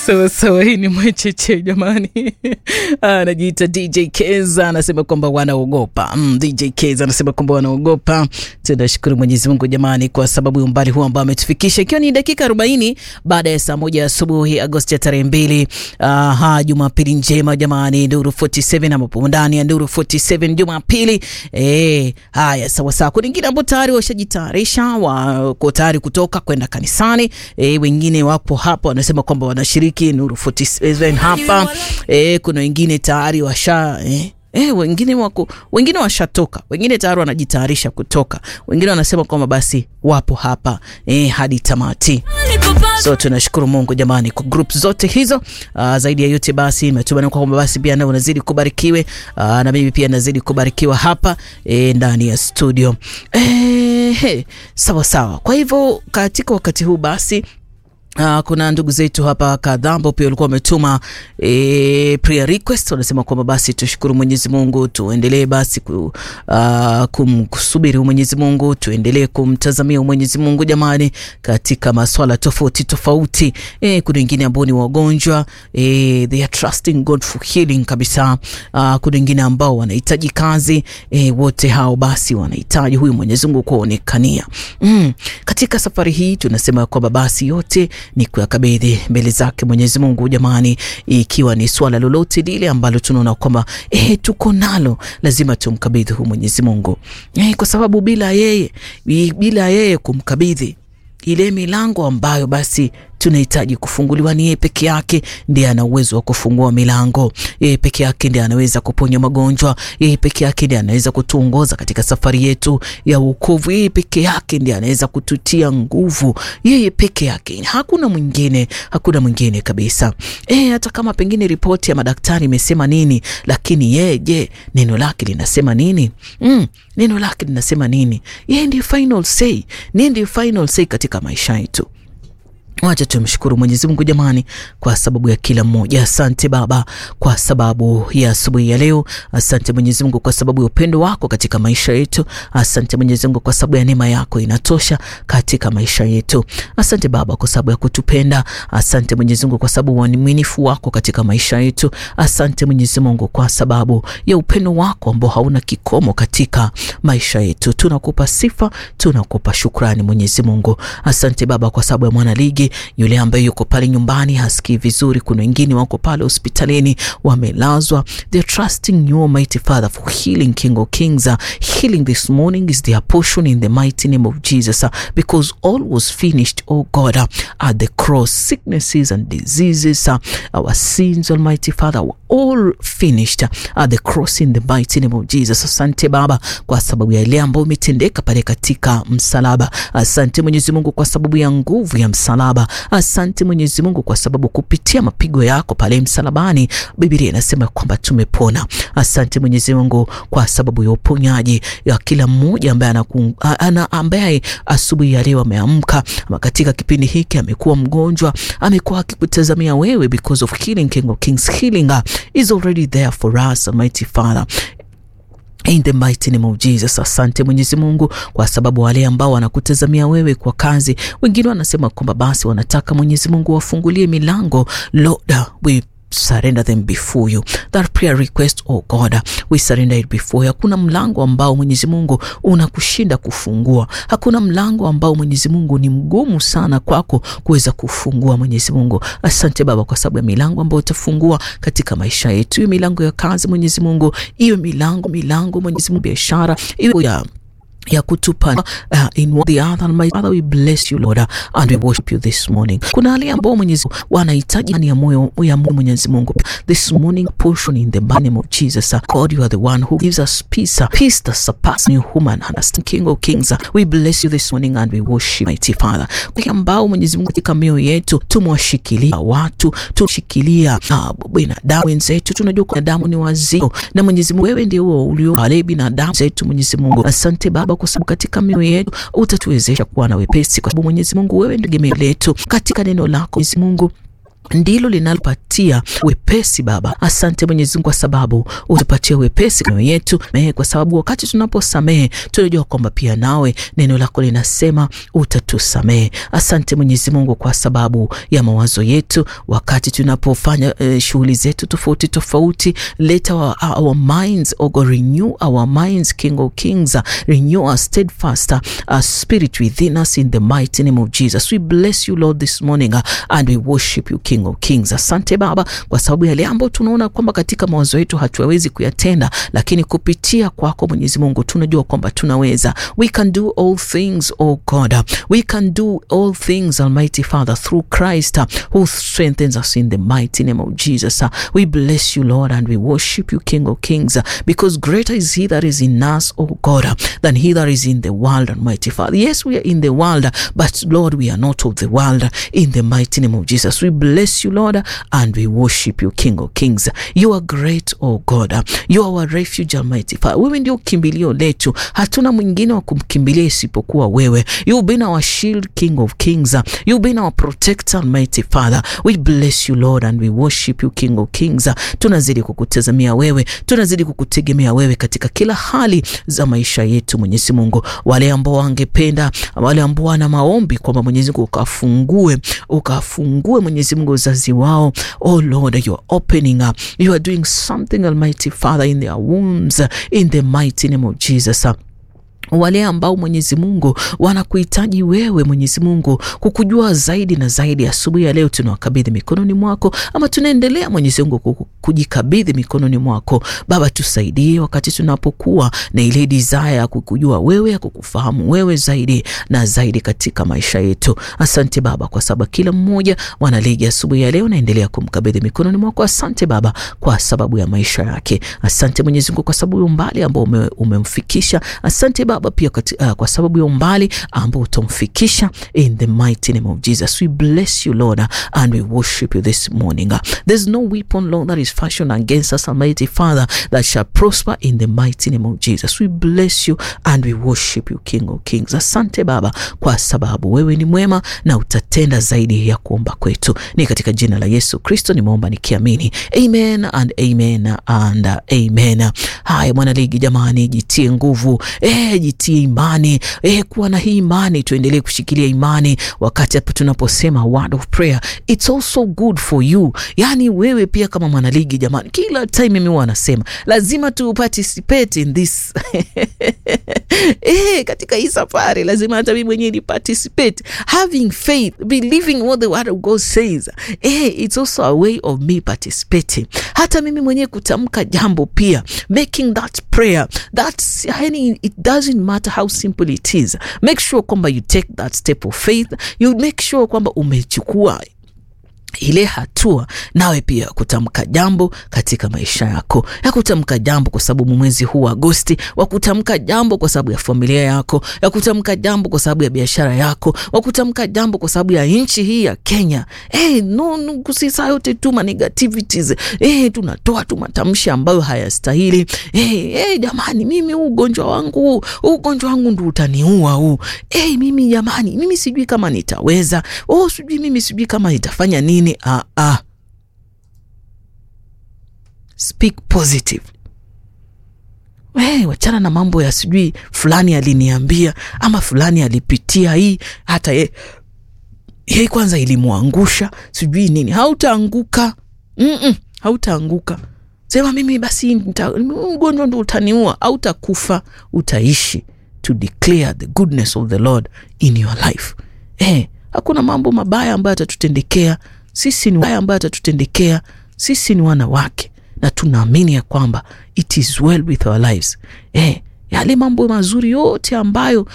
sawa sawa, hii ni mwecheche jamani. Anajiita DJ Keza anasema kwamba wanaogopa. Mm, DJ Keza anasema kwamba wanaogopa. Tunashukuru Mwenyezi Mungu jamani, kwa sababu ya umbali huu ambao ametufikisha, ikiwa ni dakika 40 baada ya saa moja asubuhi Agosti ya tarehe mbili. Aha, Jumapili njema jamani, Nduru 47 ambapo ndani ya Nduru 47 Jumapili. Eh, haya sawa sawa. Kuna wengine ambao tayari washajitayarisha, wako tayari kutoka kwenda kanisani. Eh, wengine wapo hapa wanasema kwamba wanashiriki Nuru 47 hapa. Eh, kuna wengine tayari washa eh, Eh, wengine wako wengine washatoka, wengine tayari wanajitayarisha kutoka, wengine wanasema kwamba basi wapo hapa eh, hadi tamati. So tunashukuru Mungu jamani kwa group zote hizo. Uh, zaidi ya yote basi natumaini kwamba basi pia nao unazidi kubarikiwe, uh, na mimi pia nazidi kubarikiwa hapa eh, ndani ya studio eh, he, sawa sawa. Kwa hivyo katika wakati huu basi Uh, kuna ndugu zetu hapa kadhaa ambao pia walikuwa wametuma e, prayer request. Wanasema kwamba basi tushukuru Mwenyezi Mungu, tuendelee basi ku, uh, kumsubiri Mwenyezi Mungu, tuendelee kumtazamia Mwenyezi Mungu jamani, katika maswala tofauti tofauti. E, kuna wengine ambao ni wagonjwa e, they are trusting God for healing kabisa. Uh, kuna wengine ambao wanahitaji kazi e, wote hao basi wanahitaji huyu Mwenyezi Mungu kuonekania. Mm, katika safari hii tunasema kwamba basi yote ni kuyakabidhi mbele zake Mwenyezi Mungu jamani, ikiwa ni swala lolote lile ambalo tunaona kwamba eh, tuko nalo, lazima tumkabidhi huyu Mwenyezi Mungu eh, kwa sababu bila yeye, bila yeye kumkabidhi ile milango ambayo basi tunahitaji kufunguliwa, ni yeye peke yake ndiye ana uwezo wa kufungua milango. Yeye peke yake ndiye anaweza kuponya magonjwa. Yeye peke yake ndiye anaweza kutuongoza katika safari yetu ya wokovu. Yeye peke yake ndiye anaweza kututia nguvu. Yeye peke yake, hakuna mwingine, hakuna mwingine kabisa. E, hata kama pengine ripoti ya madaktari imesema nini, lakini yeye, je, neno lake linasema nini? Mm, neno lake linasema nini? Yeye ndiye final say, yeye ndiye final say katika maisha yetu. Wacha tumshukuru Mwenyezi Mungu jamani, kwa sababu ya kila mmoja. Asante Baba kwa sababu ya asubuhi ya leo. Asante Mwenyezi Mungu kwa sababu ya upendo wako katika maisha yetu. Asante Mwenyezi Mungu kwa sababu ya neema yako inatosha katika maisha yetu. Asante Baba kwa sababu ya kutupenda. Asante Mwenyezi Mungu kwa sababu ya uaminifu wako katika maisha yetu. Asante Mwenyezi Mungu kwa sababu ya upendo wako ambao hauna kikomo katika maisha yetu. Tunakupa sifa, tunakupa shukrani Mwenyezi Mungu. Asante Baba kwa sababu ya mwana ligi yule ambaye yuko pale nyumbani hasikii vizuri. Kuna wengine wako pale hospitalini wamelazwa. They're trusting you Almighty Father for healing, King of Kings. Uh, healing this morning is their portion in the mighty name of Jesus uh, because all was finished, oh God, uh, at the cross. Sicknesses and diseases, uh, our sins, Almighty Father, were all finished uh, at the cross in the mighty name of Jesus. Asante Baba kwa sababu ya ile ambayo umetendeka pale katika msalaba. Asante Mwenyezi Mungu kwa sababu ya nguvu ya msalaba. Asante Mwenyezi Mungu kwa sababu kupitia mapigo yako pale msalabani, Biblia inasema kwamba tumepona. Asante Mwenyezi Mungu kwa sababu ya uponyaji ya kila mmoja ambaye ana ambaye asubuhi ya leo ameamka ama katika kipindi hiki amekuwa mgonjwa, amekuwa akikutazamia wewe, because of healing, King of Kings, healing is already there for us, Almighty Father. In the mighty name of Jesus. Asante Mwenyezi Mungu kwa sababu wale ambao wanakutazamia wewe kwa kazi, wengine wanasema kwamba basi wanataka Mwenyezi Mungu wafungulie milango. Lord, we surrender them before you. That prayer request, oh God, we surrender it before you. Hakuna mlango ambao Mwenyezi Mungu unakushinda kufungua. Hakuna mlango ambao Mwenyezi Mungu ni mgumu sana kwako kuweza kufungua. Mwenyezi Mungu, asante Baba kwa sababu ya milango ambayo utafungua katika maisha yetu, hiyo milango ya kazi Mwenyezi Mungu, hiyo milango milango Mwenyezi Mungu biashara, hiyo ya ya kutupa uh, in one the other my Father we bless you Lord uh, and we worship you this morning. Kuna wale ambao Mwenyezi wanahitaji ndani ya moyo ya Mwenyezi Mungu this morning portion in the name of Jesus uh, God you are the one who gives us peace uh, peace that surpasses human understanding King of Kings uh, we bless you this morning and we worship mighty Father. Kwa ambao Mwenyezi Mungu katika mioyo yetu tumewashikilia watu tumshikilia uh, binadamu wenzetu, tunajua binadamu ni wazito na Mwenyezi Mungu wewe ndio ulio wale binadamu zetu Mwenyezi Mungu asante Baba kwa sababu katika mioyo yetu utatuwezesha kuwa na wepesi, kwa sababu Mwenyezi Mungu wewe ndio tegemeo letu katika neno lako Mwenyezi Mungu ndilo linalopatia wepesi Baba. Asante Mwenyezi Mungu kwa sababu utupatie wepesi mioyo yetu, kwa sababu wakati tunaposamehe tunajua kwamba pia nawe neno lako linasema utatusamehe. Asante Mwenyezi Mungu kwa sababu ya mawazo yetu wakati tunapofanya eh, shughuli zetu tofauti tofauti. Let our, our minds oh God, renew our minds King of Kings, renew our steadfast uh, spirit within us in the mighty name of Jesus. We bless you Lord this morning uh, and we worship you King of Kings. Asante Baba kwa sababu yale ambayo tunaona kwamba katika mawazo yetu hatuwezi kuyatenda, lakini kupitia kwako Mwenyezi Mungu tunajua kwamba tunaweza. We can do all things oh God, we can do all things Almighty Father through Christ who strengthens us in the mighty name of Jesus. We bless you Lord and we worship you King of Kings because greater is he that is in us oh God than he that is in the world Almighty Father. Yes, we are in the world but Lord we are not of the world in the mighty name of Jesus. We bless you Lord and we worship you King of Kings. You are great oh God. You are our refuge Almighty Father. Wewe ndio kimbilio letu, hatuna mwingine wa kumkimbilia isipokuwa wewe. You've been our shield King of Kings. You've been our protector Almighty Father. We bless you Lord and we worship you King of Kings. Tunazidi kukutazamia wewe, tunazidi kukutegemea wewe katika kila hali za maisha yetu Mwenyezi Mungu. Wale ambao wangependa, wale ambao wana maombi kwamba Mwenyezi Mungu ukafungue, ukafungue Mwenyezi Mungu uzazi wao. Oh Lord, you are opening up. You are doing something Almighty Father in their wombs in the mighty name of Jesus wale ambao Mwenyezi Mungu wanakuhitaji wewe Mwenyezi Mungu kukujua zaidi na zaidi, asubuhi ya leo tunawakabidhi mikononi mwako, ama tunaendelea Mwenyezi Mungu kujikabidhi mikononi mwako. Baba, tusaidie wakati tunapokuwa na ile desire ya kukujua wewe, ya kukufahamu wewe zaidi na zaidi katika maisha yetu. Asante Baba kwa sababu kila mmoja wanaligi asubuhi ya leo naendelea kumkabidhi mikononi mwako. Asante Baba kwa sababu ya maisha yake. Asante Mwenyezi Mungu kwa sababu ya umbali ambao ume, umemfikisha. Asante Baba pia kati, uh, kwa sababu ya umbali ambao utamfikisha in the mighty name of Jesus. We bless you Lord and we worship you this morning. There's no weapon Lord that is fashioned against us Almighty Father that shall prosper in the mighty name of Jesus. We bless you and we worship you King of Kings. Asante Baba kwa sababu wewe ni mwema na utatenda zaidi ya kuomba kwetu. Ni katika jina la Yesu Kristo nimeomba nikiamini. Amen and amen and amen. Haya mwana ligi jamani, jitie nguvu. Eh, jitie imani eh, kuwa na hii imani, tuendelee kushikilia imani wakati hapo tunaposema word of prayer, it's also good for you. Yani wewe pia kama mwanaligi jamani, kila time mimi huwa nasema lazima tu participate in this eh, katika hii safari lazima hata mimi mwenyewe ni participate, having faith, believing what the word of God says eh, it's also a way of me participating. Hata mimi mwenyewe kutamka jambo pia, making that prayer that's yani, it doesn't matter how simple it is, make sure kwamba you take that step of faith, you make sure kwamba umechukua ile hatua nawe pia kutamka jambo katika maisha yako, ya kutamka jambo kwa sababu mwezi huu Agosti, wa kutamka jambo kwa sababu ya familia yako, ya kutamka jambo kwa sababu ya biashara yako, wa kutamka jambo kwa sababu ya nchi hii ya Kenya. Hey, no, no, kusisa yote tu ma negativities hey, tunatoa tu matamshi ambayo hayastahili. Hey, hey, jamani, mimi huu ugonjwa wangu huu ugonjwa wangu ndio utaniua huu. Hey, mimi jamani, mimi sijui kama nitaweza. Oh, sijui mimi sijui kama nitafanya nini. Ah, ah. Speak positive. Hey, wachana na mambo ya sijui fulani aliniambia ama fulani alipitia hii, hata ye, ye kwanza ilimwangusha sijui nini. Hautaanguka mm -mm, hautaanguka. Sema mimi basi ugonjwa ndo utaniua. Hautakufa, utaishi to declare the goodness of the Lord in your life. Hey, hakuna mambo mabaya ambayo atatutendekea sisi ni waya ambayo atatutendekea sisi. Ni wanawake na tunaamini ya kwamba it is well with our lives. Eh, yale mambo mazuri yote ambayo